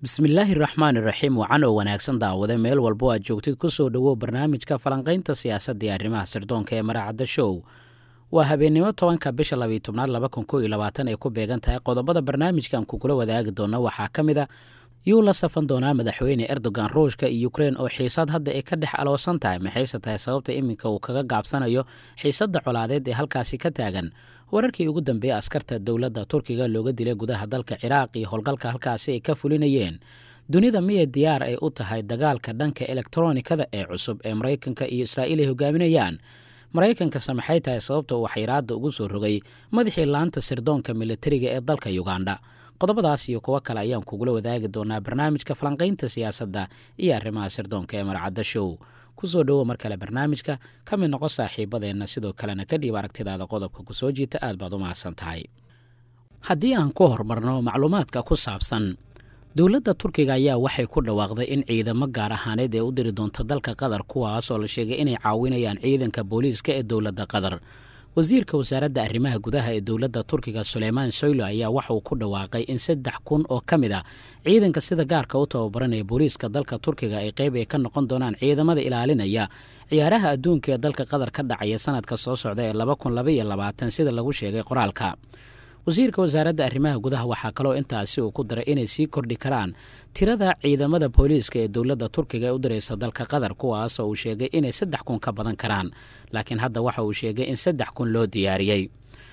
bismillaahi raxmaan iraxiim wacan oo wanaagsan daawade meel walbo aad joogtid ku soo dhowow barnaamijka falanqaynta siyaasadda iyo arrimaha sirdoonka ee maraacadda show waa habeennimo tobanka bisha labiyo tobnaad laba kun kow iyo labaatan ay ku beegan tahay qodobada barnaamijkan kugula wadaagi doona waxaa ka mid a yuu la safan doonaa madaxweyne erdogan ruushka iyo ukrein oo xiisad hadda ay ka dhex aloosan tahay maxayse tahay sababta iminka uu kaga gaabsanayo xiisadda colaadeed ee halkaasi ka taagan wararkii ugu dambeeyey askarta dowladda turkiga looga dilay gudaha dalka ciraaq iyo howlgalka halkaasi ay ka fulinayeen dunida miyay diyaar ay u tahay dagaalka dhanka elektronikada ee cusub ee maraykanka iyo israa'iil ay hogaaminayaan maraykankase maxay tahay sababta uu xayiraadda ugu soo rogay madaxii laanta sirdoonka militariga ee dalka yuganda qodobadaas iyo kuwo kale ayaan kugula wadaagi doonaa barnaamijka falanqaynta siyaasadda iyo arrimaha sirdoonka ee marcadda show kusoo dhowo mar kale barnaamijka ka mid noqo saaxiibadeenna sidoo kalena ka dhiib aragtidaada qodobka kusoo jiita aad baad u mahadsan tahay haddii aan ku horumarno macluumaadka ku saabsan dowladda turkiga ayaa waxay ku dhawaaqday in ciidamo gaar ahaaneed ee u diri doonta dalka qatar kuwaas oo la sheegay inay caawinayaan ciidanka booliiska ee dowladda qatar wasiirka wasaaradda arrimaha gudaha ee dowladda turkiga suleymaan soylo ayaa waxa uu ku dhawaaqay in saddex kun oo ka mid a ciidanka sida gaarka u tababaranaya booliiska dalka turkiga ay qayb ay ka noqon doonaan ciidamada ilaalinaya ciyaaraha adduunka ee dalka qatar ka dhacaya sanadka soo socda ee laba kun labaiyo labaatan sida lagu sheegay qoraalka wasiirka wasaaradda arrimaha gudaha waxaa kaloo intaasi uu ku daray inay sii kordhi karaan tirada ciidamada booliiska ee dowladda turkiga ee u diraysa dalka qatar kuwaasoo uu sheegay inay saddex kun ka badan karaan laakiin hadda waxa uu sheegay in saddex kun loo diyaariyey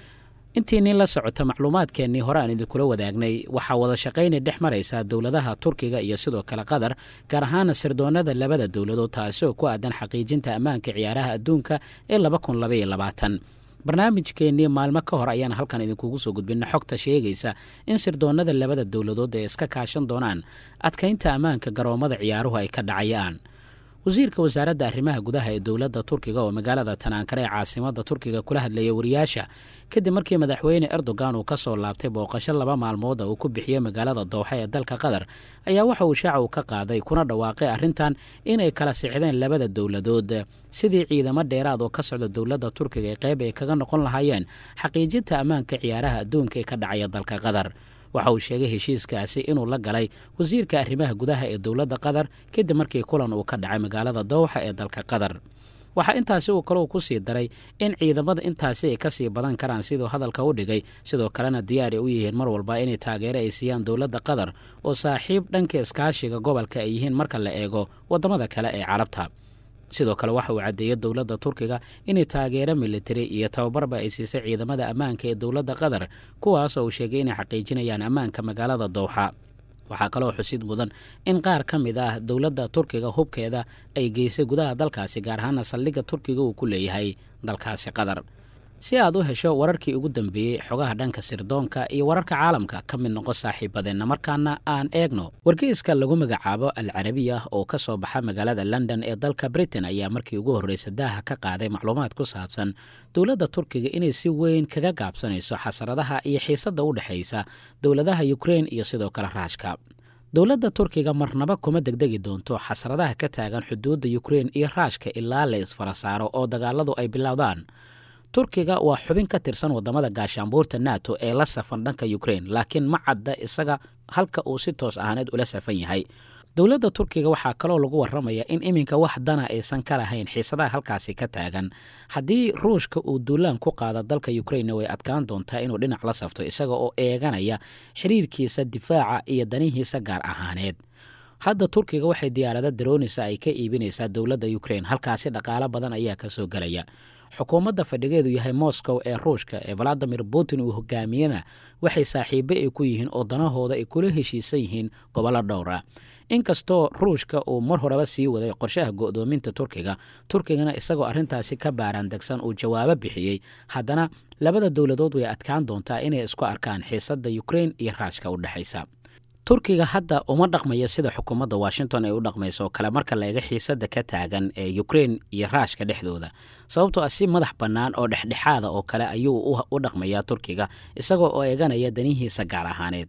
intii nin la socota macluumaadkeennii hore aan idinkula wadaagnay waxaa wada shaqaynay dhex maraysaa dowladaha turkiga iyo sidoo kale qatar gaar ahaana sirdoonada labada dowladood taasi oo ku aadan xaqiijinta ammaanka ciyaaraha adduunka ee laba kun labaiyo labaatan barnaamijkeennii maalmo ka hor ayaan halkan idinkugu soo gudbina xogta sheegaysa in sirdoonada labada dowladood ay iska kaashan doonaan adkaynta ammaanka garoommada ciyaaruhu ay ka dhacayaan wasiirka wasaaradda arrimaha gudaha ee dowladda turkiga oo magaalada tanaankare ee caasimada turkiga kula hadlayay wariyaasha kadib markii madaxweyne erdogan uu ka soo laabtay booqasho laba maalmood uu ku bixiyey magaalada dooxa ee dalka qatar ayaa waxa uu shaaca uu ka qaaday kuna dhawaaqay arrintan inay kala sixdeen labada dowladood sidii ciidamo dheeraad oo ka socda dowladda turkiga ee qayb ay kaga noqon lahaayeen xaqiijinta ammaanka ciyaaraha adduunka ee ka dhacaya dalka qatar waxa uu sheegay heshiiskaasi inuu la galay wasiirka arrimaha gudaha ee dowladda qatar kadib markii kulan uu ka dhacay magaalada dowxa ee dalka qatar waxaa intaasi uu kaleu ku sii daray in ciidamada intaasi ay ka sii badan karaan siduu hadalka u dhigay sidoo kalena diyaar ay u yihiin mar walba inay taageero ay siiyaan dowladda qatar oo saaxiib dhanka iskaashiga gobolka ay yihiin marka la eego waddamada kale ee carabta sidoo kale waxa uu caddeeyey dowladda turkiga inay taageero militari iyo tababarba ay siisay ciidamada ammaanka ee dowladda qatar kuwaasoo uu sheegay inay xaqiijinayaan ammaanka magaalada dowxa waxaa kaloo xusid mudan in qaar ka mid ah dowladda turkiga hubkeeda ay geysay gudaha dalkaasi gaar ahaana saldhigga turkiga uu ku leeyahay dalkaasi qatar si aad u hesho wararkii ugu dambeeyey xogaha dhanka sirdoonka iyo wararka caalamka ka mid noqo saaxiibadeenna markaana aan eegno wargeyska lagu magacaabo al carabiya oo ka soo baxa magaalada london ee dalka britain ayaa markii ugu horreysa daaha ka qaaday macluumaad ku saabsan dowladda turkiga inay si weyn kaga gaabsanayso xasaradaha iyo xiisadda u dhexaysa dowladaha ukrein iyo sidoo kale raashka dowladda turkiga marnaba kuma degdegi doonto xasradaha ka taagan xuduudda ukrein iyo raashka ilaa la isfara saaro oo dagaaladu ay bilowdaan turkiga waa xubin ka tirsan wadamada gaashaanbuurta nato ee la safan dhanka ukrein laakiin ma cadda isaga halka uu si toos ahaaneed ula safan yahay dowladda turkiga waxaa kaloo lagu waramaya in iminka wax dana aysan ka lahayn xiisadaha halkaasi ka taagan haddii ruushka uu duulaan ku qaado dalka ukrainna way adkaan doontaa inuu dhinac la safto isaga oo eeganaya xiriirkiisa difaaca iyo danihiisa gaar ahaaneed hadda turkiga waxay diyaarada daroonisa ay ka iibinaysaa dowladda ukrein halkaasi dhaqaalo badan ayaa ka soo gelaya xukuumadda fadhigeedu yahay moscow ee ruushka ee valadimir putin uu hogaamiyena waxay saaxiibo ay ku yihiin oo danahooda ay kula heshiisan yihiin gobollo dhowra inkastoo ruushka uu mar horeba sii waday qorshaha go'doominta turkiga turkigana isagoo arrintaasi ka baaraan degsan uu jawaabo bixiyey haddana labada dowladood way adkaan doontaa inay isku arkaan xiisadda ukrein iyo raashka u dhexaysa turkiga hadda uma dhaqmaya sida xukuumadda washington ay u dhaqmayso oo kale marka la eega xiisadda ka taagan ee ukrein iyo raashka dhexdooda sababtoo ah si madax bannaan oo dhexdhexaada oo kale ayuu u dhaqmayaa turkiga isagoo oo eeganaya danihiisa gaar ahaaneed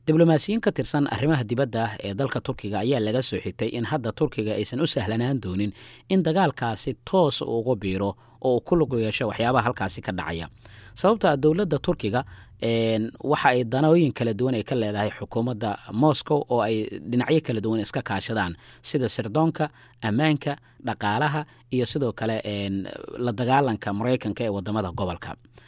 diblomaasiyiin ka tirsan arrimaha dibadda ah ee dalka turkiga ayaa laga soo xigtay in hadda turkiga aysan u sahlanaan doonin in dagaalkaasi toos ugu biiro oo uu ku lug yeesho waxyaabaha halkaasi ka dhacaya sababto a dowladda turkiga waxa ay danooyin kala duwan ay ka leedahay xukuumadda moscow oo ay dhinacyo kala duwan iska kaashadaan sida sirdoonka ammaanka dhaqaalaha iyo sidoo kale la dagaalanka maraykanka ee wadamada gobolka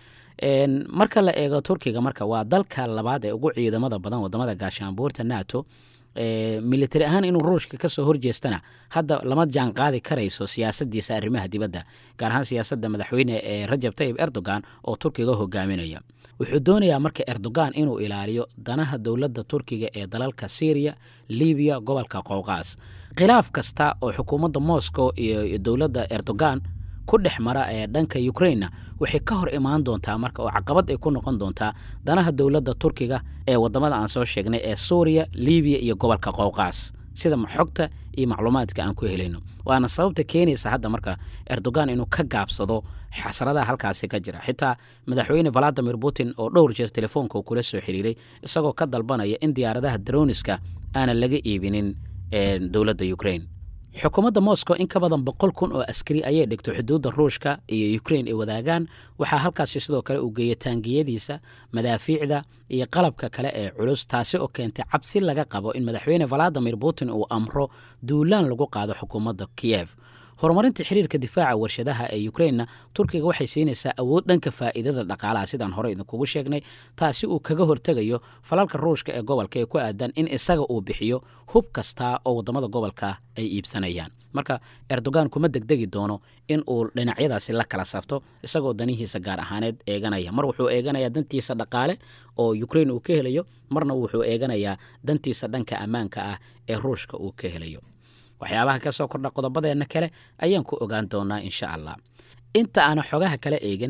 marka la eego turkiga marka waa dalka labaad ee ugu ciidamada badan wadamada gaashaanbuurta nato militari ahaan inuu ruushka kasoo horjeestana hadda lama jaan qaadi karayso siyaasadiisa arrimaha dibadda gaar ahaan siyaasadda madaxweyne ee rajab tayib erdogan oo turkiga hogaaminaya wuxuu doonayaa marka erdogan inuu ilaaliyo danaha dowladda turkiga ee dalalka syriya libiya gobolka qowqaas khilaaf kasta oo xukuumadda moscow iyo dowladda erdogan ku dhex mara ee dhanka ukrainna waxay ka hor imaan doontaa marka oo caqabad ay ku noqon doontaa danaha dowladda turkiga ee wadamada aan soo sheegnay ee suuriya libiya iyo gobolka qowqaas sida xogta iyo macluumaadka aan ku helayno waana sababta keenaysa hadda marka erdogan inuu ka gaabsado xasradaha halkaasi ka jira xitaa madaxweyne valadimir putin oo dhowr jeer telefoonka kula soo xiriiray isagoo ka dalbanaya in diyaaradaha droniska aanan laga iibinin dowladda ukraine xukuumadda moscow in ka badan boqol kun oo askari ayay dhigto xuduudda ruushka iyo ukrain ay wadaagaan waxaa halkaasi sidoo kale uu geeya taangiyadiisa madaafiicda iyo qalabka kale ee culus taasi oo keentay cabsi laga qabo in madaxweyne valadimir putin uu amro duulaan lagu qaado xukuumadda kiyev horumarinta xiriirka difaaca warshadaha ee ukrainna turkiga waxay siinaysaa awood dhanka faa'iidada dhaqaalaha sidaan hore idinkugu sheegnay taasi uu kaga hortegayo falalka ruushka ee gobolka ee ku aadan in isaga uu bixiyo hub kasta oo wadamada gobolka ay iibsanayaan marka erdogan kuma degdegi doono in uu dhinacyadaasi la kala safto isagoo danihiisa gaar ahaaneed eeganaya mar wuxuu eeganayaa dantiisa dhaqaale oo ukrain uu ka helayo marna wuxuu eeganayaa dantiisa dhanka ammaanka ah ee ruushka uu ka helayo waxyaabaha ka soo kordha qodobadeenna kale ayaan ku ogaan doonaa insha allah inta aana xogaha kala eegin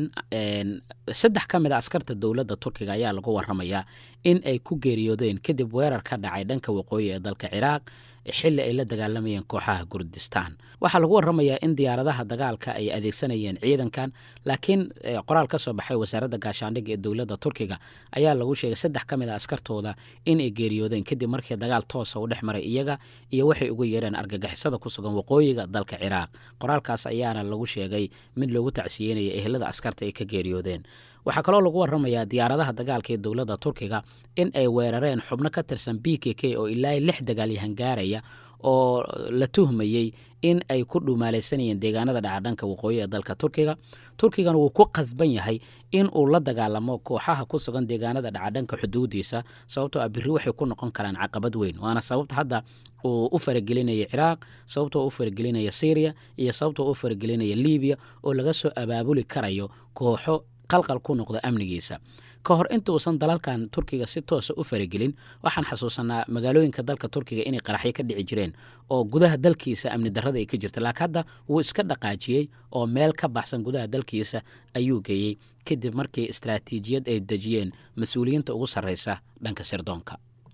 saddex ka mid a askarta dowladda turkiga ayaa lagu waramayaa in ay ku geeriyoodeen kadib weerar ka dhacay dhanka waqooyi ee dalka ciraaq xilli ay la dagaalamayeen kooxaha kurdistaan waxaa lagu waramayaa in diyaaradaha dagaalka ay adeegsanayeen ciidankan laakiin qoraal ka soo baxay wasaaradda gaashaandhigga ee dowladda turkiga ayaa lagu sheegay saddex ka mid a askartooda in ay geeriyoodeen kadib markii dagaal toosa u dhex maray iyaga iyo waxay uga yeereen argagixisada ku sugan waqooyiga dalka ciraaq qoraalkaas ayaana lagu sheegay mid loogu tacsiyeynaya ehelada askarta ay ka geeriyoodeen waxaa kaloo lagu waramayaa diyaaradaha dagaalka ee dowladda turkiga in ay weerareen xubno ka tirsan b k k oo ilaa lix dagaalyahan gaaraya oo la tuhmayey in ay ku dhumaalaysanayeen deegaanada dhacadhanka waqooyi ee dalka turkiga turkigana wuu ku qasban yahay in uu la dagaalamo kooxaha ku sugan deegaanada dhacadhanka xuduudiisa sababtoo ah biri waxay ku noqon karaan caqabad weyn waana sababta hadda uu u faragelinaya ciraaq sababtoo u faragelinaya syriya iyo sababtoo u faragelinaya libiya oo laga soo abaabuli karayo kooxo qalqal ku noqda amnigiisa ka hor inta uusan dalalkan turkiga si toosa u faragelin waxaan xasuusanaa magaalooyinka dalka turkiga inay qaraxyo ka dhici jireen oo gudaha dalkiisa amni darrada ay ka jirta laakiin hadda wuu iska dhaqaajiyey oo meel ka baxsan gudaha dalkiisa ayuu geeyey kadib markii istaraatiijiyad ay dejiyeen mas-uuliyiinta ugu sarreysa dhanka sirdoonka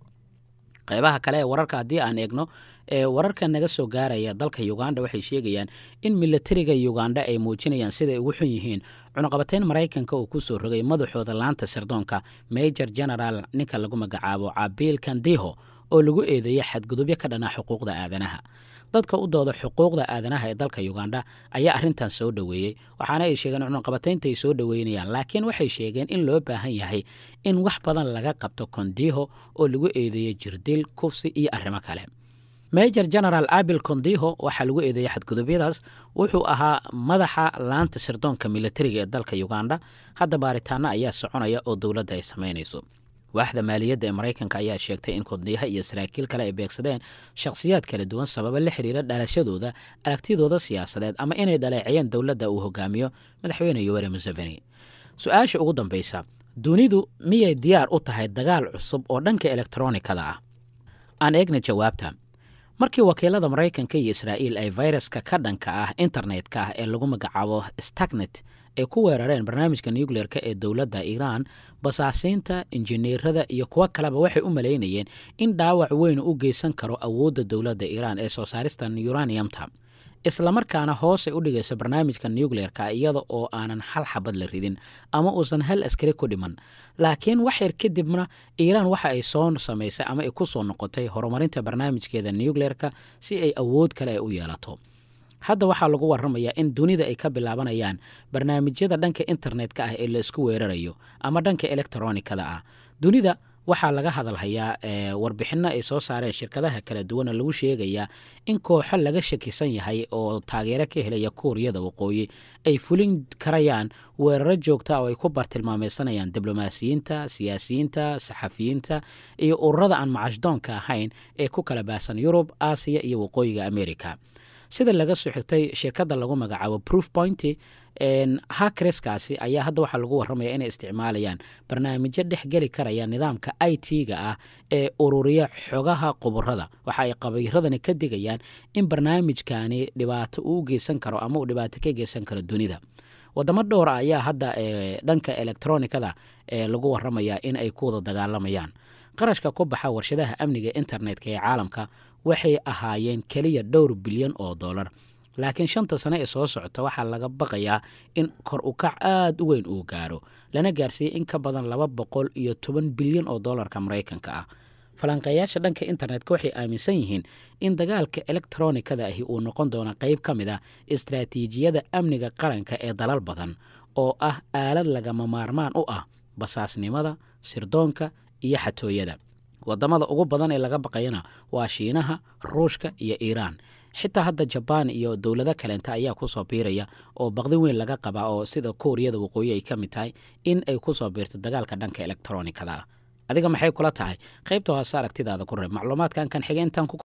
qaybaha kale ee wararka haddii aan eegno ee wararka naga soo gaaraya dalka uganda waxay sheegayaan in milatariga uganda ay muujinayaan siday ugu xun yihiin cunuqabateyn maraykanka uu ku soo rogay madaxooda laanta sirdoonka major general ninka lagu magacaabo cabiil kandiho oo lagu eedeeyay xadgudubyo ka dhanaa xuquuqda aadanaha dadka u dooda xuquuqda aadanaha ee dalka uganda ayaa arrintan soo dhoweeyey waxaana ay sheegeen cunuqabateynta ay soo dhoweynayaan laakiin waxay sheegeen in loo baahan yahay in wax badan laga qabto kondiho oo lagu eedeeyey jirdil kufsi iyo arrimo kale major general abil kondiho waxaa lagu eedeeyey xadgudubyadaas wuxuu ahaa madaxa laanta sirdoonka militariga ee dalka uganda hadda baaritaano ayaa soconaya oo dowladda ay samaynayso waaxda maaliyadda ee maraykanka ayaa sheegtay in kondiyaha iyo saraakiil kale ay beegsadeen shakhsiyaad kala duwan sababa la xiriira dhalashadooda aragtidooda siyaasadeed ama inay dhaleecayeen dowladda uu hogaamiyo madaxweyne yoweri museveni su-aasha ugu dambaysa dunidu miyay diyaar u tahay dagaal cusub oo dhanka elektronikada ah aan eegna jawaabta markii wakiilada maraykanka iyo israa'iil ay fayraska ka dhanka ah internetka ah ee lagu magacaabo stagnet ay ku weerareen barnaamijka nucleer-ka ee dowladda iiraan basaasiinta injineerada iyo kuwo kaleba waxay u malaynayeen in dhaawac weyn u geysan karo awoodda dowladda iiraan ee soo saaristan uraniumta islamarkaana hoosay u dhigayso barnaamijka nucleerka iyada oo aanan hal xabad la ridin ama uusan hal askari ku dhiman laakiin wax yar kadibna iiraan waxa ay soo samaysay ama ay ku soo noqotay horumarinta barnaamijkeeda nucleerka si ay awood kale u yeelato hadda waxaa lagu waramayaa in dunida ay ka bilaabanayaan barnaamijyada dhanka internetka ah ee la isku weerarayo ama dhanka elektronikada ah dunida waxaa laga hadalhayaa warbixinno ay soo saareen shirkadaha kala duwana lagu sheegayaa in kooxo laga shakisan yahay oo taageero ka helaya kuuriyada waqooyi ay fulin karayaan weeraro joogta oo ay ku bartilmaameysanayaan diblomaasiyiinta siyaasiyiinta saxafiyiinta iyo ururada aan macashdoonka ahayn ee ku kala baahsan yurub aasiya iyo waqooyiga america sida laga soo xigtay shirkadda lagu magacaabo proof point hakereskaasi ayaa hadda waxaa lagu warramaya inay isticmaalayaan barnaamijyo dhex geli karaya nidaamka i t-ga ah ee ururiya xogaha quburada waxa ay qabiiradani ka digayaan in barnaamijkani dhibaato uu geysan karo ama uu dhibaato ka geysan karo dunida wadamo dhowra ayaa hadda dhanka elektronikada lagu warramaya in ay ku wada dagaalamayaan qarashka ku baxa warshadaha amniga internetka ee caalamka waxay ahaayeen keliya dhowr bilyan oo dollar laakiin shanta sane ee soo socota waxaa laga baqayaa in kor u kac aada u weyn uu gaaro lana gaarsiiyey in ka badan laba boqol iyo toban bilyan oo dollarka maraykanka ah falanqeeyaasha dhanka internetka waxay aaminsan yihiin in dagaalka elektronikada ahi uu noqon doono qayb ka mid ah istraatiijiyada amniga qaranka ee dalal badan oo ah aalad lagama maarmaan u ah basaasnimada sirdoonka iyo xatooyada wadamada ugu badan ee laga baqayana waa shiinaha ruushka iyo iiraan xitaa hadda jabaan iyo dowlado kaleenta ayaa kusoo biiraya oo baqdi weyn laga qabaa oo sida kuuriyada waqooyi ay ka mid tahay in ay kusoo biirto dagaalka dhanka elektronikada adiga maxay kula tahay qaybta hoose aragtidaada ku reeb macluumaadkan kan xige intaan ku